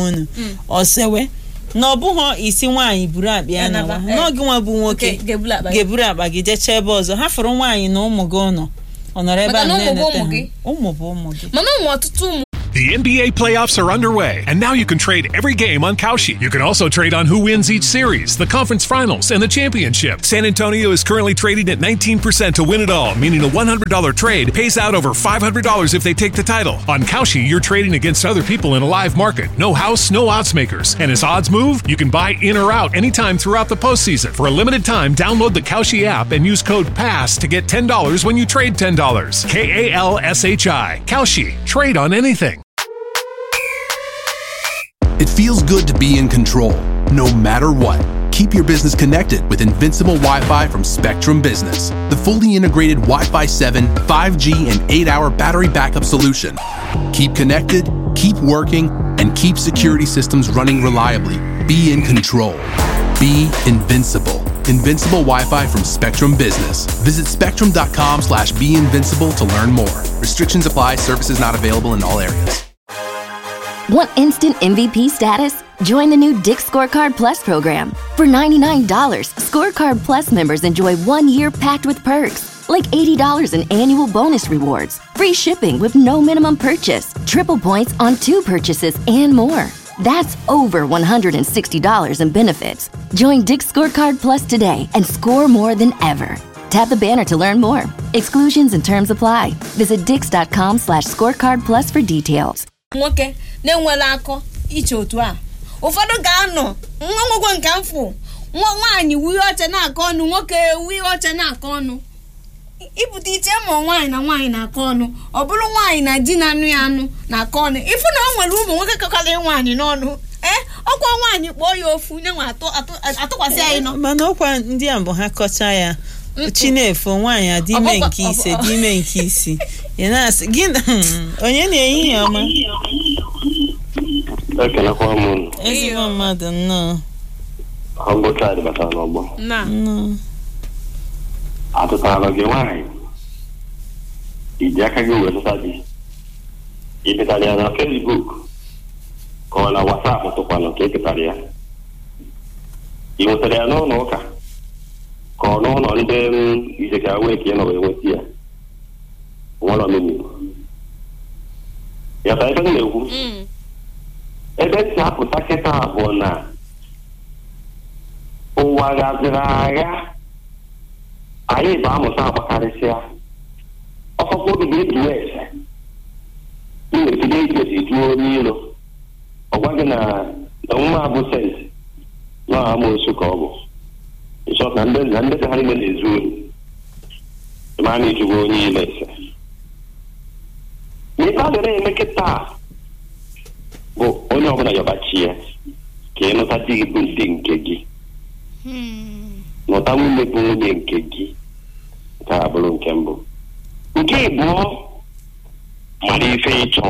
unu ọsewe na ọ bụghị isi nwaanyị buru akpa ya Ya nawa naba, eh. n'oge nwa bụ nwoke Oke, ga-eburu akpa gị. ga-eburu akpa gị jechaa ebe ọzọ ha fụrụ nwaanyị na ụmụ gị ụnọ ọ nọrọ ebe Maka a na ụmụ bụ na-enete ụmụ gị. ha ụmụ bụ ụmụ gị mana ụmụ ọtụtụ ụmụ The NBA playoffs are underway, and now you can trade every game on Kalshi. You can also trade on who wins each series, the conference finals, and the championship. San Antonio is currently trading at 19% to win it all, meaning a $100 trade pays out over $500 if they take the title. On Kalshi, you're trading against other people in a live market. No house, no odds makers. And as odds move, you can buy in or out anytime throughout the postseason. For a limited time, download the Kalshi app and use code PASS to get $10 when you trade $10. K A L S H I. Kalshi. Trade on anything. It feels good to be in control, no matter what. Keep your business connected with Invincible Wi Fi from Spectrum Business, the fully integrated Wi Fi 7, 5G, and 8 hour battery backup solution. Keep connected, keep working, and keep security systems running reliably. Be in control. Be invincible. Invincible Wi-Fi from Spectrum Business. Visit spectrum.com slash be invincible to learn more. Restrictions apply. Services not available in all areas. Want instant MVP status? Join the new Dick Scorecard Plus program. For $99, Scorecard Plus members enjoy one year packed with perks, like $80 in annual bonus rewards, free shipping with no minimum purchase, triple points on two purchases, and more. That's over $160 in benefits. Join Dick Scorecard Plus today and score more than ever. Tap the banner to learn more. Exclusions and terms apply. Visit dix.com slash scorecard plus for details. nwoke na-enwela akọ iche otu a ụfọdụ ga-anọ nwa nwegwo nke mfụ nwa nwaanyị wuye oche na-akọ ọnụ nwoke wuye oche na-akọ ọnụ ibute iche ma nwaanyị na nwaanyị na-akọ ọnụ ọ bụrụ nwaanyị na di na-anụ ya anụ na-akọ ọnụ ịfụ na o nwere ụmụ nwoke kọkara nwaanyị n'ọnụ ee ọkwa nwaanyị kpọọ ya ofu nye nwa atụ- atụ- atụkwasị anyị nọ mana ọkwa ndị a bụ ha kọcha ya chinefo nwaanyị adị ime Ọbụkwa- nke ise ọbụ- dị ime nke isi ya na-asị gị na- onye na-ehihie ọma ekelekwa m unu ezigbo mmadụ nnọọ ọgụcha batara n'ọgbọ na nnọọ atụtara gị nwaanyị iji aka gị wee zụta di ị petara ya na fesbuk ka ọ na wasapụ tụkwanụ ka ị petara ya ị nwetara ya n'ụlọ ụka ka ọ n'ụlọ ndị ijeka wee ka ị nọ wee nweta ya nwere omimi ya ta ebe m na-ekwu ebe si apụta kịta bụ na ụwa gaziri agha anyị bụ amụta agbakarịsịa ọkpọkpọ obi ga-edu ese iwetide ike si juo onye ilo ọ gwa gị na na nwa abụ sent na amoosu ka ọ bụ ịchọ na ndị na ndị ha niile na-ezu ori ma na ijugo onye ilo ese ife a dịrị eme kịta bụ onye ọbụla yọbachi ya ka ị nụta di gị bụ ndị nke gị nụta nwunye bụ nwunye nke gị nke a bụrụ nke mbụ nke ịbụọ mara ife ịchọ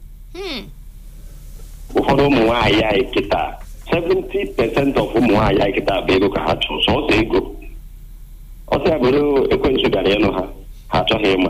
ụfọdụ ụmụ nwaanyị anyị kịta 70% of ụmụ nwaanyị anyị kịta bụ ego ka ha chọrọ sọsọ ego ọsọ ya bụrụ ekwentị bịara ịnụ ha ha achọghị ịma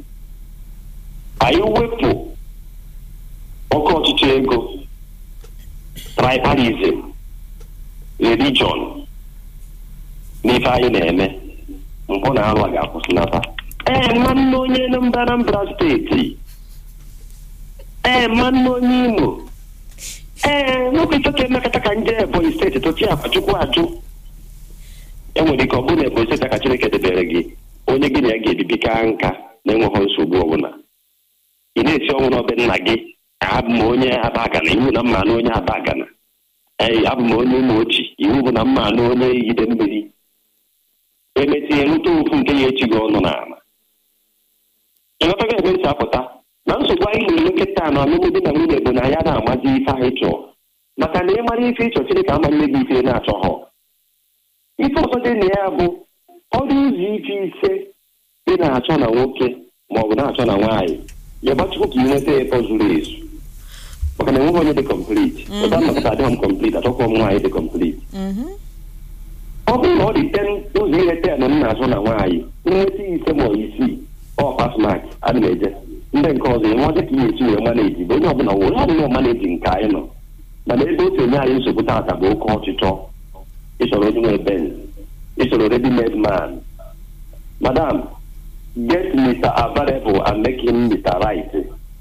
anyị wepụ oke ọchịchị ego tribalism religion n'ife anyị na-eme mpụ na arụ a ga-akwụsịnata ee nwanne onye Anambra Anambra steeti ee nwanne onye Imo ee nwoke ifoke emekọta ka nje Ebonyi steeti tochi Akachukwu ajụ enwere ike ọ bụrụ na Ebonyi steeti ka Chineke debere gị onye gị na ya ga-ebibi ka nka na-enweghị nsogbu ọbụla ị na-esi ọnwụ n'obe nna gị abụ m onye abagana iwu na mma na onye abagana ee abụ m onye ụmụ ochi iwu bụ na mma na onye ide mmiri emetinye nweta ofu nke ya echi gị ọnụ n'ala ịghọtago ebe esi apụta na nsogbu anyị na-enwe kịta na ọlụlụ di na nwunye bụ na ya na-amazi ife anyị chọọ maka na ịmara ife ịchọ Chineke ama nne gị ife na-achọghọ ife ọzọ dị na ya bụ ọrụ ụzọ ife ise ị na-achọ na nwoke ma ọ bụ na-achọ na nwaanyị ya gbachukwu ka ị nweta ịtọ zuru ezu maka na enweghị onye dị complete ụta nnọkọta adịghị m complete achọkwa m nwaanyị dị complete ọ bụrụ na ọ dị ten ụzọ ihe ten m na-azụ na nwaanyị nweta ise ma ọ isii ọ pasmak adị m eje ndị nke ọzọ enwe ọzọ ka ihe esi wee maneji bụ onye ọbụla were ọbụla maneji nke anyị nọ mana ebe o si enye anyị nsogbu taata bụ oke ọchịchọ ịchọrọ onye nwe benz ịchọrọ ready made man madam get mr available and make him mr right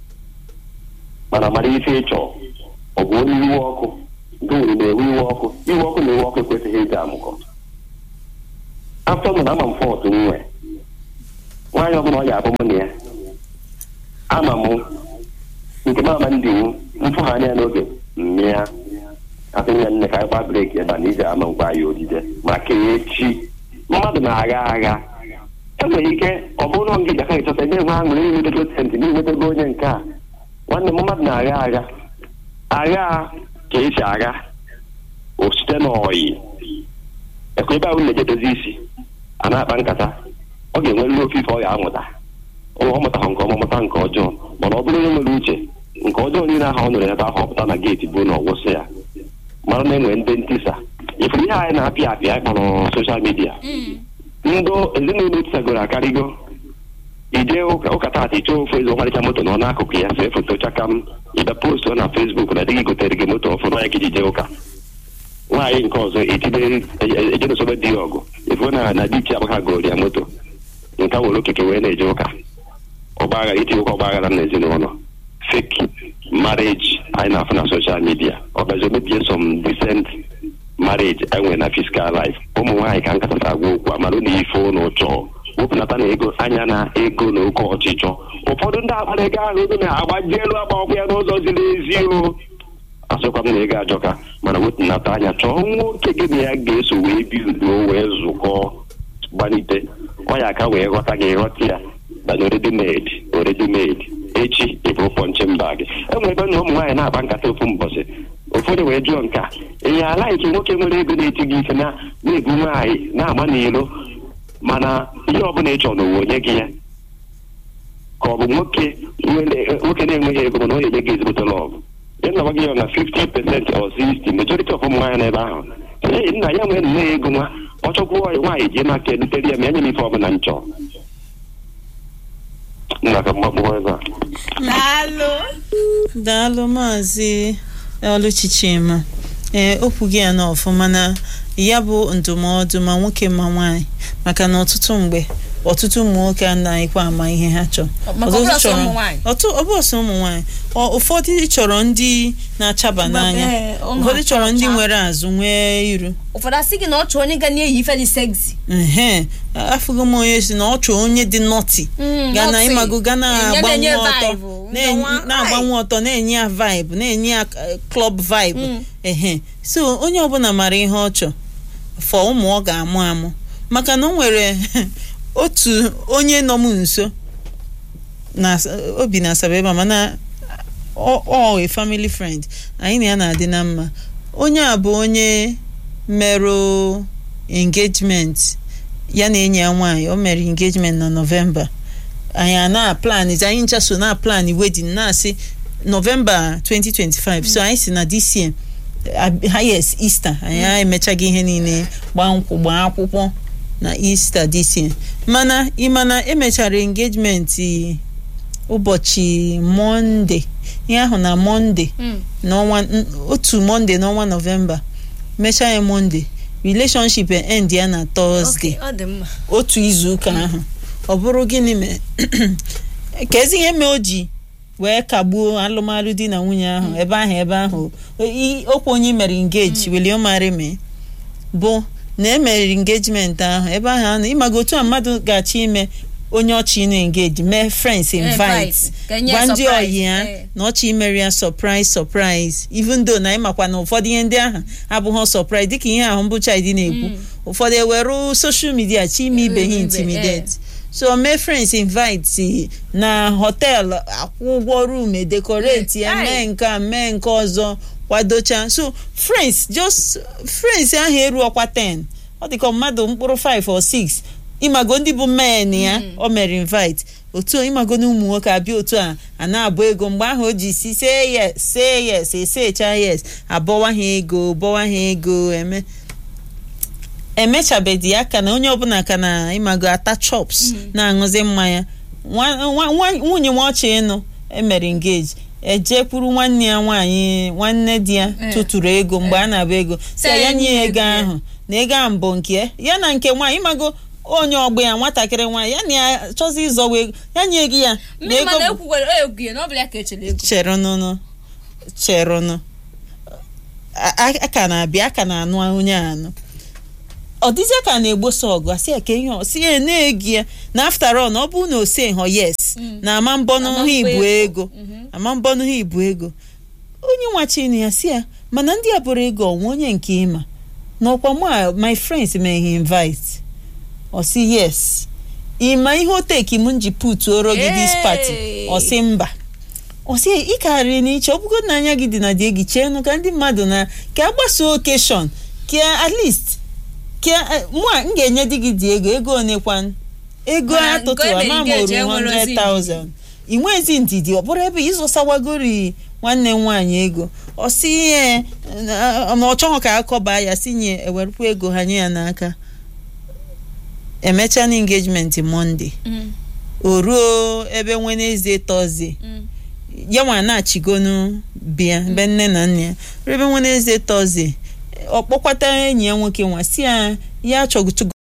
mana mara ife ịchọ ọ bụ onye iwe ọkụ nke nwere na-ewe iwe ọkụ iwe ọkụ na iwe ọkụ ekwesịghị ịga amụkọ afọ m na ama m fọt nwe nwaanyị ọbụla ọ ya abụ m na ya ama m nke m ama ndị iwu mfụgha anya n'oge mmịa asị ya nne ka anyị gba breki ebe a na iji ama ngwa ya odide maka echi mmadụ na-agha agha enwere ike ọ bụrụ na ngị jaka ịchọta ebe nwe aṅụrị inwetego sent na inwetego onye nke a nwanne m mmadụ na-agha agha agha ka esi agha o site n'ọyị ekwe ebe ahụ na-eje dozi isi a na-akpa nkata ọ ga-enwerịrị ofe ife ọ ga-amụta ọ mụtaghị nke ọma mụta nke ọjọọ mana ọ bụrụ onye nwere uche nke ọjọọ niile ahụ ọ nụrụ ebe ahụ ọpụta na geeti bụ na ọgwụsị ya mara na enwere ndị ntisa ifuru ihe anyị na-apịa apịa anyị kpọrọ soshal midia ndị ezinụlọ tisagoro akarịgo ije ụka ụka taata iche ofu ezi ọmarịcha moto nọ n'akụkụ ya see foto chaka m ịbịa postu na fesbuk na dịghị gotere gị moto ọfụrụ ya ka iji jee ụka nwaanyị nke ọzọ etibe ejedosobe di ya ọgụ efuo na na di chi agbaka goro ya moto nke were okike wee na-eje ụka ọgbaghara iti ụka ọgbaghara na ezinụlọ fake marriage anyị na-afụ na social media ọ gazi omebie some decent marriage enwe na fiscal life ụmụ nwaanyị ka nkatata agwa okwu amara na ife ụnụ chọọ wepụnata na ego anya na ego na oke ọchịchọ ụfọdụ ndị akpara ego ahụ ego na-agbaji elu agba ọkụ ya n'ụzọ ziri ezi o asịkwa m na ego ajọka mana wepụnata anya chọọ nwoke gị na ya ga-eso wee bi udo wee zụkọ gbalite ọ ya aka wee ghọta gị ghọta ya banye oredi made oredi made echi ịbụrụ pọnchi mba gị enwere ebe na ụmụ nwaanyị na-agba nkata ofu mbọsị ụfọdụ wee jụọ nka ihe alaiki nwoke nwere ego na-eti gị ike na na-ebu nwaanyị na-agba n'ilo mana ihe ọbụla ị chọrọ n'ụwa onye gị ya ka ọ bụ nwoke nwoke na-enweghị ego mana ọ na-enye gị ezigbote lọgụ ya na gị ya na 50 percent or 60 majority of ụmụ nwaanyị n'ebe ahụ ee nna ya nwere nne ya ego nwa ọ chọkwuo nwaanyị jee maka edutere ya ma enye m ife ọbụla m chọrọ nna ka mgbakpọ ebe a daalụ daalụ maazị ọlụchi chima ee okwu gị ya na ọfụma na ya bụ ndụmọdụ ma nwoke ma nwaanyị maka na ọtụtụ mgbe ọtụtụ ụmụ nwoke anaghịkwa ama ihe ha chọrọ Maka ọ bụrụ Ọtụtụ ọsọ chọrọ- ụmụ nwaanyị. ọtụ- ọ bụrụ sọ ụmụ nwaanyị Ọ- ụfọdụ chọrọ ndị na-achaba n'anya ee, ụmụ ụfọdụ chọrọ ndị acha. nwere azụ nwee iru ụfọdụ asị gị na ọ chọọ onye ga na-eyi ife dị sexy ehe afụgo m onye si na ọ chọọ onye dị nọti Mm, ga na nọtị. ịmago ga Enye- na-agbanwe na-enye ọtọ vibe, na-enye- nwa- na-agbanwe ọtọ na-enye ya vibe na-enye ya eh, club vibe Mm. ehe so onye ọbụla mara ihe ọ chọ fọ ụmụ ọ ga-amụ amụ maka na o nwere otu onye nọ m nso na obi na asaba ebe a mana ọ ọ a family friend anyị na ya na-adị na mma onye a bụ onye merụ engagement ya na enyi ya nwaanyị o mere engagement na nọvemba anyị a na-aplan anyị ncha so na-aplan wedding na-asị nọvemba 2025 so anyị si na this year ab- highest easter anyị emechaghị ihe niile gbaa nkwụ gbaa akwụkwọ na easter this year mana ịmana emechara engagement ụbọchị mọnde ihe ahụ na mọnde n'ọnwa n- otu mọnde n'ọnwa nọvemba mechaa ya mọnde relationship end ya na tọzdee Okay, ọ dị mma otu izu ụka ahụ ọ bụrụ gịnị mee ka ezi ihe mee o ji wee kagbuo alụmalụ di na nwunye ahụ ebe ahụ ebe ahụ I- okwu onye mere engage will you marry me bụ na emere engagement ahụ ebe ahụ anọ ịmaga otu a mmadụ ga-achọ ime onye ọchị na engage mee friends invite invite. Ka enye gwa ndị surprise, ọyị ya eh. na ọchị imere ya surprise surprise even though na ịmakwa na ụfọdụ ihe ndị ahụ abụghị surprise dịka ihe ahụ mbụ chidi na-ekwu ụfọdụ ewere social media chi ime ibe ha Ibe, intimidate so mee friends invite na họteelụ akwụ ụgwọ room edekoreti ya Eh, mee nke a mee nke ọzọ kwadocha so friends just friends ahụ eru ọkwa 10 ọ dịka mmadụ mkpụrụ 5 or 6 ịmago ndị bụ men ya o mere invite otu a, ịmago na ụmụ nwoke abịa otu a a na-abụ ego mgbe ahụ o ji si say yes say yes esecha yes abọwa ha ego bọwa ha ego eme emechabedi ya ka na onye ọbụla ka na ịmago ata chops na-aṅụzi mmanya nwa- nwa- nwa- nwunye nwa ọchị ịnụ emere engage ejekwuru nwanne ya nwaanyị nwanne di ya Eh. tụtụrụ ego mgbe a na-abụ ego si ya Sị ya nye ya nye ego ego ya. ahụ na ego ahụ mbụ nke ya ya na nke nwaanyị ịmago onye ọgbọ ya nwatakịrị nwaanyị ya na ya chọzi ịzọwa ego ya nye gị ya na mmiri ego mana bụ- ekwukwere egwu ya na ọ bụ ya ka echere ego cherụnụnụ cherụnụ A- a- a ka na-abịa a ka na-anụ onye anụ ọ dịzịa ka a na-egbosa ọgụ asị ya ka ihe ọ si ya na-egi ya na after all na ọ bụrụ na o se họ yes na ama mbọnụ Ama ha mbọ ibu ego. ego ama mbọnụ ha ibu ego onye nwachinu ya si ya mana ndị a bụrụ ego ọnwa onye nke ịma na ọkwa mụ a my friends may he invite ọ sị yes ịma ihe o teki m nji putuoro gị this party ọ sị mba ọ sị ị karịrị n'iche ọ bụgo na anya gị dị na die gị cheenụ ka ndị mmadụ na ka a gbasoo okeshọn ka at least ka mụ a m ga-enye di gị dị ego ego onekwan ego Mana nke atụtụ o mere ama ị ga-eji moru enwere ozi 100,000 ị nwezi ndidi ọ bụrụ ebe ịzụsawagori nwanne m nwaanyị ego ọ sị ihe na ọ chọghị ka akọba ya si nye ewerukwa ego ha nye ya n'aka emechaa na engagement monde Mm, o ruo ebe Wednesday Thursday mm. ya nwa na-achịgonu bịa be nne na nna ya ruo ebe Wednesday Thursday ọ kpọkwata enyi ya nwoke nwa si ya ya achọgụtụgo